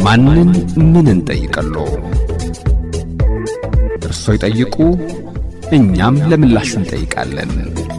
ማንን ምን እንጠይቅሎ? እርሶ ይጠይቁ፣ እኛም ለምላሹ እንጠይቃለን።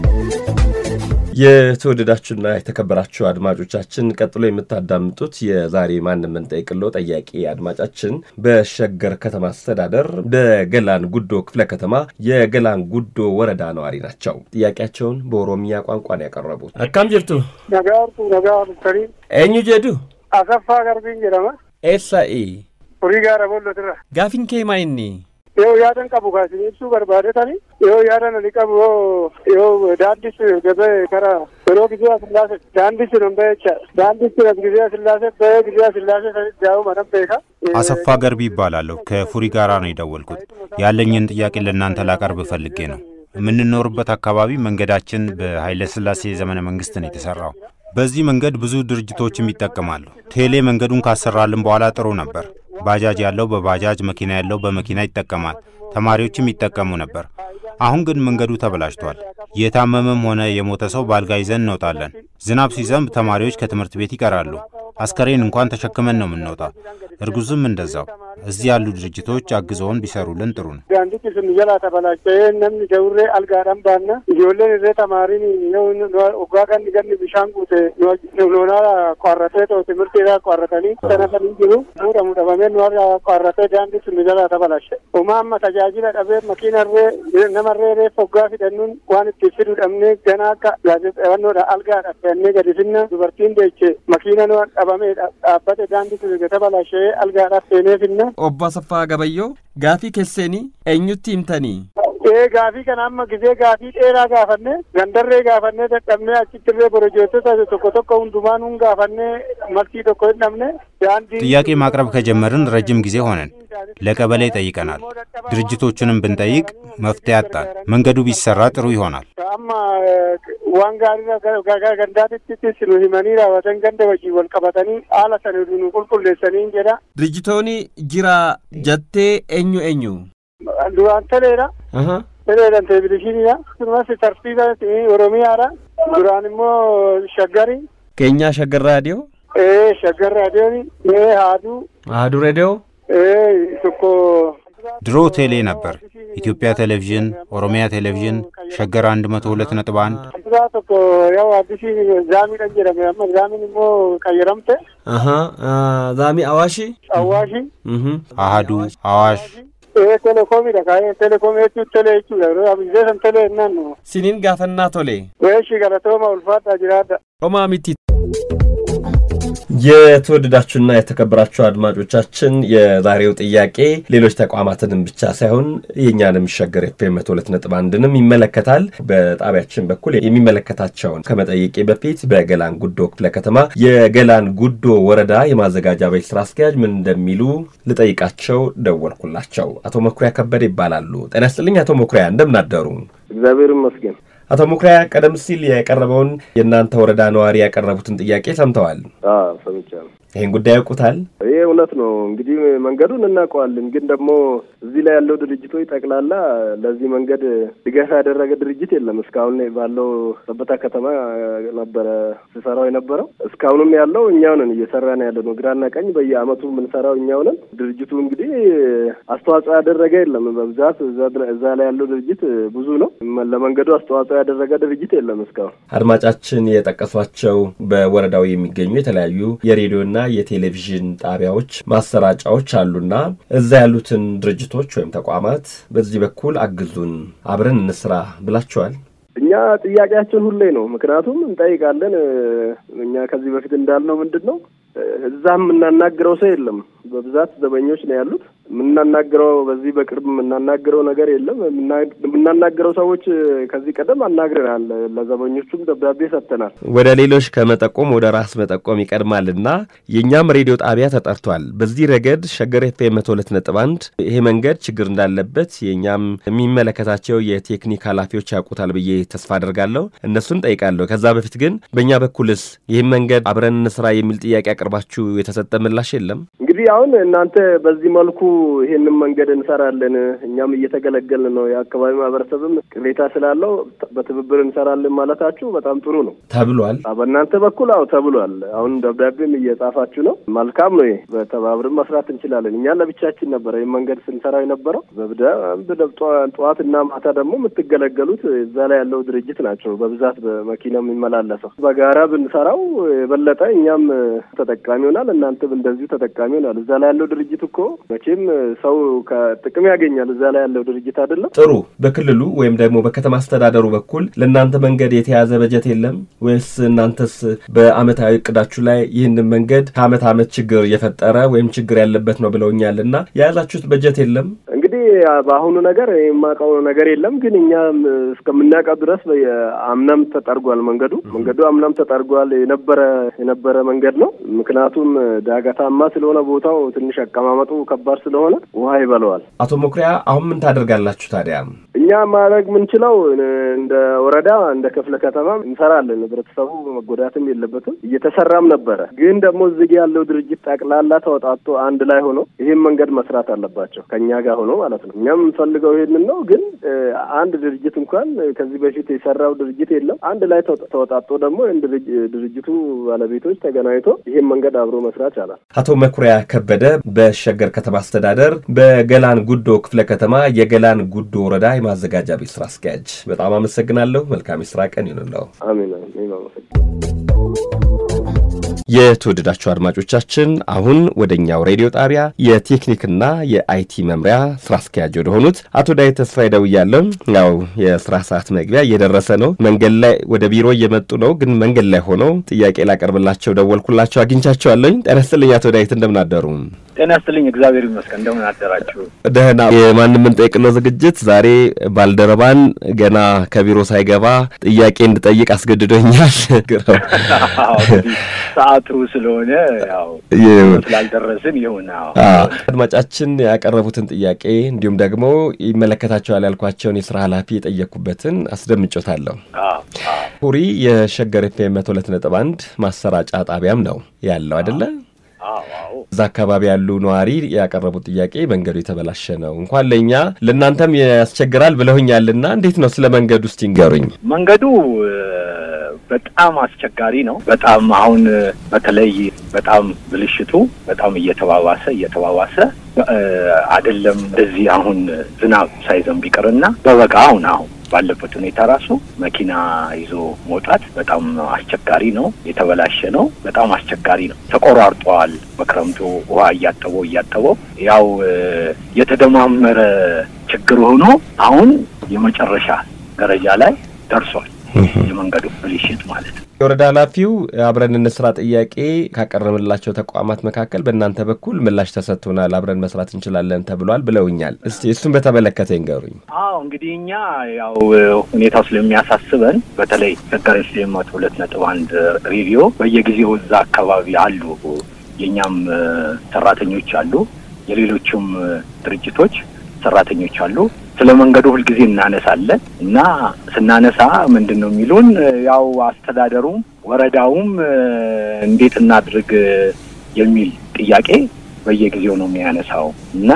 የተወደዳችሁና የተከበራችሁ አድማጮቻችን ቀጥሎ የምታዳምጡት የዛሬ ማንም እንጠይቅሎ ጠያቂ አድማጫችን በሸገር ከተማ አስተዳደር በገላን ጉዶ ክፍለ ከተማ የገላን ጉዶ ወረዳ ነዋሪ ናቸው። ጥያቄያቸውን በኦሮሚያ ቋንቋ ነው ያቀረቡት። Akkam jirtu? Nagaartu nagaa bultanii Eenyu jedhu? Asaffaa Garbiin jedhama. Eessa'i? Horii gaara boollotirra. Gaafin kee maa inni? Yoo yaadan qabu kaasin ibsuu barbaadetani yoo yaadan ani qabu yoo yoo daandis gabee kara yeroo gizeya sillaase daandis nan ba'e jecha daandis nas gizeya sillaase ba'e gizeya sillaase sanitti daa'u manan beeka. አሰፋ ገርቢ ይባላለሁ። ከፉሪ ጋራ ነው የደወልኩት። ያለኝን ጥያቄ ለእናንተ ላቀርብ ፈልጌ ነው። የምንኖርበት አካባቢ መንገዳችን በኃይለ ሥላሴ ዘመነ መንግስት ነው የተሰራው። በዚህ መንገድ ብዙ ድርጅቶችም ይጠቀማሉ። ቴሌ መንገዱን ካሰራልን በኋላ ጥሩ ነበር። ባጃጅ ያለው በባጃጅ መኪና ያለው በመኪና ይጠቀማል። ተማሪዎችም ይጠቀሙ ነበር። አሁን ግን መንገዱ ተበላሽቷል። የታመመም ሆነ የሞተ ሰው በአልጋ ይዘን እንወጣለን። ዝናብ ሲዘንብ ተማሪዎች ከትምህርት ቤት ይቀራሉ። አስከሬን እንኳን ተሸክመን ነው የምንወጣው። እርጉዝም እንደዛው። እዚህ ያሉ ድርጅቶች አግዘውን ቢሰሩልን ጥሩ ነው። Daandichi sun jalaa tabalacha'ee namni dawurree algaadhaan baanna ijoolleen irree tamaariin yoo waggaa ganni ganni bishaan guute loonaa qoarratee too timirtiidhaa qoarratanii sanafanii jiru fuudhamu dhabamee nuwarra qoarratee daandii sun jalaa tabalashe homaa amma tajaajila dhabee makiinarree namarree reeffa waggaa fidhannuun waan itti fiduu dhabnee gana akka gaazexeewannoodha algaadha fidhannee gadi finna dubartiin deeche makiina nu dhabamee dhaabbate daandii sun tabalashee algaadhaaf seenee finna Obbo Asaffaa Gabayyoo gaafii keessanii eenyutti himtanii? ee gaafii kana amma gizee gaafii dheeraa gaafanne gandarree gaafannee dadhabnee achittirree borojeessota tokko tokko hundumaan hun gaafannee maltii tokko hin dhabne daandii ጥያቄ ማቅረብ ከጀመርን ረጅም ጊዜ ሆነን ለቀበሌ ጠይቀናል። ድርጅቶቹንም ብንጠይቅ መፍትሄ አጣን። መንገዱ ቢሰራ ጥሩ ይሆናል። amma waan gaarii gandaatitti nu himanii raawwatan ganda wajjin wal qabatanii haala sana nu qulqulleessanii jedha Dirjitoonni jira jettee eenyu eenyu? duraan teleedha teleedhan televiziyiiniidha akkasumas tartiiba oromiyaadha duraan immoo shaggari Keenyaa Shaggar Raadiyoo? ee shaggar raadiyooni ee haaduu Ahaduu Reediyoo? ee tokko ድሮ ቴሌ ነበር፣ ኢትዮጵያ ቴሌቪዥን፣ ኦሮሚያ ቴሌቪዥን፣ ሸገር 102.1 Asirraa tokko yoo addisiin zaamiidhaan jedhame amma zaamiin immoo qayyaramte Zaamii Awaashii? awwaashi አሃዱ፣ አዋሽ ee telekoomidha kaayee telekoomii jechuun telee jechuudha yeroo abizee san telee jennaan nu Siniin gaafannaa tole. weeshi galatooma ulfaadhaa jiraadha. Homaa miti. የተወደዳችሁና የተከበራችሁ አድማጮቻችን የዛሬው ጥያቄ ሌሎች ተቋማትንም ብቻ ሳይሆን የእኛንም ሸገር ኤፍኤም መቶ ሁለት ነጥብ አንድንም ይመለከታል። በጣቢያችን በኩል የሚመለከታቸውን ከመጠየቄ በፊት በገላን ጉዶ ክፍለ ከተማ የገላን ጉዶ ወረዳ የማዘጋጃ ቤት ስራ አስኪያጅ ምን እንደሚሉ ልጠይቃቸው ደወልኩላቸው። አቶ መኩሪያ ከበደ ይባላሉ። ጤና ይስጥልኝ አቶ መኩሪያ፣ እንደምን አደሩ? እግዚአብሔር ይመስገን። አቶ መኩሪያ ቀደም ሲል የቀረበውን የእናንተ ወረዳ ነዋሪ ያቀረቡትን ጥያቄ ሰምተዋል። አዎ ሰምቻለሁ። ይህን ጉዳይ ያውቁታል? ይሄ እውነት ነው። እንግዲህ መንገዱን እናውቀዋለን፣ ግን ደግሞ እዚህ ላይ ያለው ድርጅቶች ጠቅላላ ለዚህ መንገድ ድጋፍ ያደረገ ድርጅት የለም። እስካሁን ባለው ሰበታ ከተማ ነበረ ሲሰራው የነበረው። እስካሁንም ያለው እኛው ነን እየሰራን ያለ ነው። ግራና ቀኝ በየአመቱ የምንሰራው እኛው ነን። ድርጅቱ እንግዲህ አስተዋጽኦ ያደረገ የለም። በብዛት እዛ ላይ ያለው ድርጅት ብዙ ነው። ለመንገዱ አስተዋጽኦ ያደረገ ድርጅት የለም እስካሁን። አድማጫችን የጠቀሷቸው በወረዳው የሚገኙ የተለያዩ የሬዲዮና የቴሌቪዥን ጣቢያዎች ማሰራጫዎች አሉና እዛ ያሉትን ድርጅቶች ወይም ተቋማት በዚህ በኩል አግዙን፣ አብረን እንስራ ብላችኋል? እኛ ጥያቄያችን ሁሌ ነው። ምክንያቱም እንጠይቃለን። እኛ ከዚህ በፊት እንዳልነው ምንድን ነው እዛ የምናናግረው ሰው የለም። በብዛት ዘበኞች ነው ያሉት። የምናናግረው በዚህ በቅርብ የምናናግረው ነገር የለም። የምናናግረው ሰዎች ከዚህ ቀደም አናግረናል። ለዘበኞቹም ደብዳቤ ሰጥተናል። ወደ ሌሎች ከመጠቆም ወደ ራስ መጠቆም ይቀድማልና የእኛም ሬዲዮ ጣቢያ ተጠርቷል። በዚህ ረገድ ሸገር ኤፍኤም መቶ ሁለት ነጥብ አንድ ይሄ መንገድ ችግር እንዳለበት የእኛም የሚመለከታቸው የቴክኒክ ኃላፊዎች ያውቁታል ብዬ ተስፋ አደርጋለሁ። እነሱን ጠይቃለሁ። ከዛ በፊት ግን በእኛ በኩልስ ይህም መንገድ አብረን እንስራ የሚል ጥያቄ አቅርባችሁ የተሰጠ ምላሽ የለም? እንግዲህ አሁን እናንተ በዚህ መልኩ ይሄንን መንገድ እንሰራለን፣ እኛም እየተገለገልን ነው፣ የአካባቢ ማህበረሰብም ቅሬታ ስላለው በትብብር እንሰራለን ማለታችሁ በጣም ጥሩ ነው ተብሏል። በእናንተ በኩል አዎ ተብሏል። አሁን ደብዳቤም እየጻፋችሁ ነው። መልካም ነው። ይሄ በተባብርን መስራት እንችላለን። እኛ ለብቻችን ነበረ ይህ መንገድ ስንሰራ የነበረው በደንብ ጠዋትና ማታ ደግሞ የምትገለገሉት እዛ ላይ ያለው ድርጅት ናቸው በብዛት በመኪና የሚመላለሰው። በጋራ ብንሰራው የበለጠ እኛም ተጠቃሚ ሆናል፣ እናንተም እንደዚሁ ተጠቃሚ ሆናል። እዛ ላይ ያለው ድርጅት እኮ መቼም ሰው ከጥቅም ያገኛል። እዛ ላይ ያለው ድርጅት አይደለም። ጥሩ። በክልሉ ወይም ደግሞ በከተማ አስተዳደሩ በኩል ለእናንተ መንገድ የተያዘ በጀት የለም ወይስ እናንተስ በአመታዊ እቅዳችሁ ላይ ይህንን መንገድ ከአመት አመት ችግር የፈጠረ ወይም ችግር ያለበት ነው ብለውኛል እና የያዛችሁት በጀት የለም? እንግዲህ በአሁኑ ነገር የማውቀው ነገር የለም። ግን እኛም እስከምናውቀው ድረስ አምናም ተጠርጓል መንገዱ መንገዱ አምናም ተጠርጓል። የነበረ የነበረ መንገድ ነው። ምክንያቱም ዳገታማ ስለሆነ ቦታው ትንሽ አቀማመጡ ከባድ ስለሆነ ውሃ ይበለዋል። አቶ መኩሪያ አሁን ምን ታደርጋላችሁ ታዲያ? እኛ ማድረግ የምንችለው እንደ ወረዳ እንደ ክፍለ ከተማ እንሰራለን። ህብረተሰቡ መጎዳትም የለበትም እየተሰራም ነበረ። ግን ደግሞ እዚህ ያለው ድርጅት ጠቅላላ ተወጣቶ አንድ ላይ ሆኖ ይህን መንገድ መስራት አለባቸው ከእኛ ጋር ሆኖ ማለት ነው። እኛም የምንፈልገው ይህንን ነው። ግን አንድ ድርጅት እንኳን ከዚህ በፊት የሰራው ድርጅት የለም። አንድ ላይ ተወጣጦ ደግሞ ድርጅቱ ባለቤቶች ተገናኝቶ ይህን መንገድ አብሮ መስራት ይቻላል። አቶ መኩሪያ ከበደ በሸገር ከተማ አስተዳደር በገላን ጉዶ ክፍለ ከተማ የገላን ጉዶ ወረዳ የማዘጋጃ ቤት ስራ አስኪያጅ፣ በጣም አመሰግናለሁ። መልካም የስራ ቀን ይሁንለው። አሜን። የተወደዳችሁ አድማጮቻችን አሁን ወደ እኛው ሬዲዮ ጣቢያ የቴክኒክና የአይቲ መምሪያ ስራ አስኪያጅ ወደ ሆኑት አቶ ዳዊት ተስፋዬ ደውያለሁ። ያው የስራ ሰዓት መግቢያ እየደረሰ ነው። መንገድ ላይ ወደ ቢሮ እየመጡ ነው፣ ግን መንገድ ላይ ሆነው ጥያቄ ላቀርብላቸው ደወልኩላቸው፣ አግኝቻቸዋለሁኝ። ጤና ይስጥልኝ አቶ ዳዊት እንደምን አደሩ? ጤና ይስጥልኝ እግዚአብሔር ይመስገን። እንደምን አደራችሁ? ደህና። የማንም የምንጠይቅለው ዝግጅት ዛሬ ባልደረባን ገና ከቢሮ ሳይገባ ጥያቄ እንድጠይቅ አስገድዶኛል። ሰዓቱ ስለሆነ ያው ስላልደረስን ይሁን። አድማጫችን ያቀረቡትን ጥያቄ እንዲሁም ደግሞ ይመለከታቸዋል ያልኳቸውን የስራ ኃላፊ የጠየቅኩበትን አስደምጮታለሁ። ሁሪ የሸገር ኤፍኤም መቶ ሁለት ነጥብ አንድ ማሰራጫ ጣቢያም ነው ያለው አይደለ? እዛ አካባቢ ያሉ ነዋሪ ያቀረቡት ጥያቄ መንገዱ የተበላሸ ነው፣ እንኳን ለእኛ ለእናንተም ያስቸግራል ብለውኛልና እንዴት ነው? ስለ መንገዱ እስቲ ንገሩኝ። መንገዱ በጣም አስቸጋሪ ነው። በጣም አሁን በተለይ በጣም ብልሽቱ በጣም እየተባባሰ እየተባባሰ አይደለም እንደዚህ አሁን ዝናብ ሳይዘንብ ቢቀርና በበጋ አሁን አሁን ባለበት ሁኔታ ራሱ መኪና ይዞ መውጣት በጣም አስቸጋሪ ነው። የተበላሸ ነው። በጣም አስቸጋሪ ነው። ተቆራርጧል። በክረምቱ ውሃ እያጠበው እያጠበው ያው የተደማመረ ችግር ሆኖ አሁን የመጨረሻ ደረጃ ላይ ደርሷል። የመንገዱ ብልሽት ማለት ነው። የወረዳ ኃላፊው አብረን እንስራ ጥያቄ ካቀረብንላቸው ተቋማት መካከል በእናንተ በኩል ምላሽ ተሰጥቶናል፣ አብረን መስራት እንችላለን ተብሏል ብለውኛል። እስቲ እሱን በተመለከተ ይንገሩኝ። አዎ እንግዲህ እኛ ያው ሁኔታው ስለሚያሳስበን በተለይ ሸገር ኤፍኤም መቶ ሁለት ነጥብ አንድ ሬዲዮ በየጊዜው እዛ አካባቢ አሉ፣ የእኛም ሰራተኞች አሉ፣ የሌሎችም ድርጅቶች ሰራተኞች አሉ። ስለ መንገዱ ሁልጊዜ እናነሳለን እና ስናነሳ ምንድን ነው የሚሉን ያው አስተዳደሩም ወረዳውም እንዴት እናድርግ የሚል ጥያቄ በየጊዜው ነው የሚያነሳው እና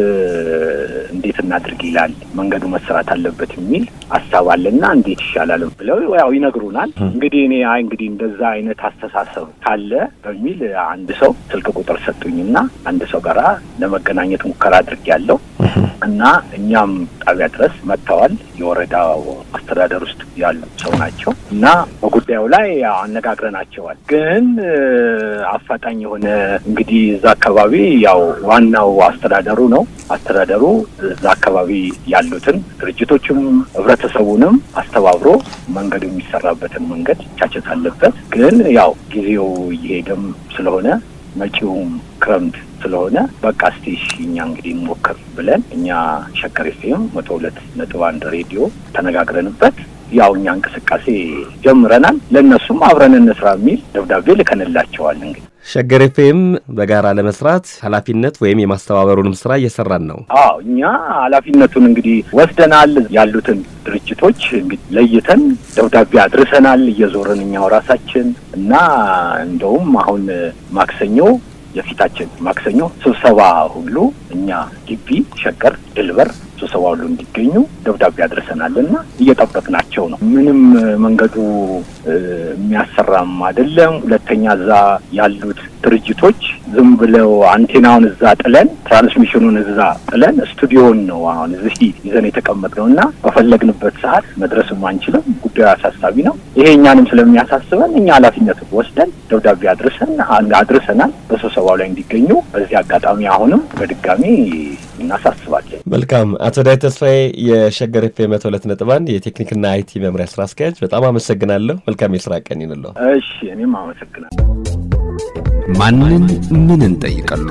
እንዴት እናድርግ ይላል። መንገዱ መሰራት አለበት የሚል ሀሳብ አለና እንዴት ይሻላል ብለው ያው ይነግሩናል። እንግዲህ እኔ አይ እንግዲህ እንደዛ አይነት አስተሳሰብ ካለ በሚል አንድ ሰው ስልክ ቁጥር ሰጡኝና አንድ ሰው ጋራ ለመገናኘት ሙከራ አድርጌያለሁ እና እኛም ጣቢያ ድረስ መጥተዋል። የወረዳው አስተዳደር ውስጥ ያሉ ሰው ናቸው እና በጉዳዩ ላይ አነጋግረናቸዋል። ግን አፋጣኝ የሆነ እንግዲህ እዛ አካባቢ ያው ዋናው አስተዳደሩ ነው። አስተዳደሩ እዛ አካባቢ ያሉትን ድርጅቶችም ህብረተሰቡንም አስተባብሮ መንገዱ የሚሰራበትን መንገድ ቻቸት አለበት። ግን ያው ጊዜው እየሄደም ስለሆነ መጪውም ክረምት ስለሆነ በቃ እስቲ እኛ እንግዲህ እንሞክር ብለን እኛ ሸገር ኤፍኤም መቶ ሁለት ነጥብ አንድ ሬዲዮ ተነጋግረንበት ያው እኛ እንቅስቃሴ ጀምረናል። ለእነሱም አብረን እንስራ የሚል ደብዳቤ ልከንላቸዋል። እንግዲህ ሸገር ኤፍኤም በጋራ ለመስራት ኃላፊነት ወይም የማስተባበሩንም ስራ እየሰራን ነው። አዎ እኛ ኃላፊነቱን እንግዲህ ወስደናል። ያሉትን ድርጅቶች እንግዲህ ለይተን ደብዳቤ አድርሰናል እየዞርን እኛው ራሳችን እና እንደውም አሁን ማክሰኞ የፊታችን ማክሰኞ ስብሰባ ሁሉ እኛ ግቢ ሸገር ድልበር ስብሰባ ሁሉ እንዲገኙ ደብዳቤ አድርሰናል እና እየጠበቅናቸው ነው። ምንም መንገዱ የሚያሰራም አይደለም። ሁለተኛ እዛ ያሉት ድርጅቶች ዝም ብለው አንቴናውን እዛ ጥለን ትራንስሚሽኑን እዛ ጥለን ስቱዲዮን ነው አሁን እዚህ ይዘን የተቀመጥነው እና በፈለግንበት ሰዓት መድረስም አንችልም። ጉዳዩ አሳሳቢ ነው። ይሄ እኛንም ስለሚያሳስበን እኛ ኃላፊነቱን ወስደን ደብዳቤ አድርሰን አድርሰናል በስብሰባው ላይ እንዲገኙ በዚህ አጋጣሚ አሁንም በድጋሚ እናሳስባለን። መልካም። አቶ ዳይ ተስፋዬ የሸገር ኤፍ ኤም መቶ ሁለት ነጥብ አንድ የቴክኒክና አይቲ መምሪያ ስራ አስኪያጅ፣ በጣም አመሰግናለሁ። መልካም የስራ ቀን ይንለው። እሺ፣ እኔም አመሰግናለሁ። ማንን ምን እንጠይቀሎ?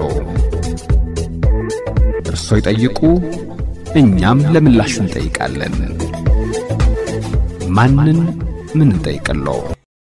እርስዎ ይጠይቁ፣ እኛም ለምላሹ እንጠይቃለን። ማንን ምን እንጠይቀሎ?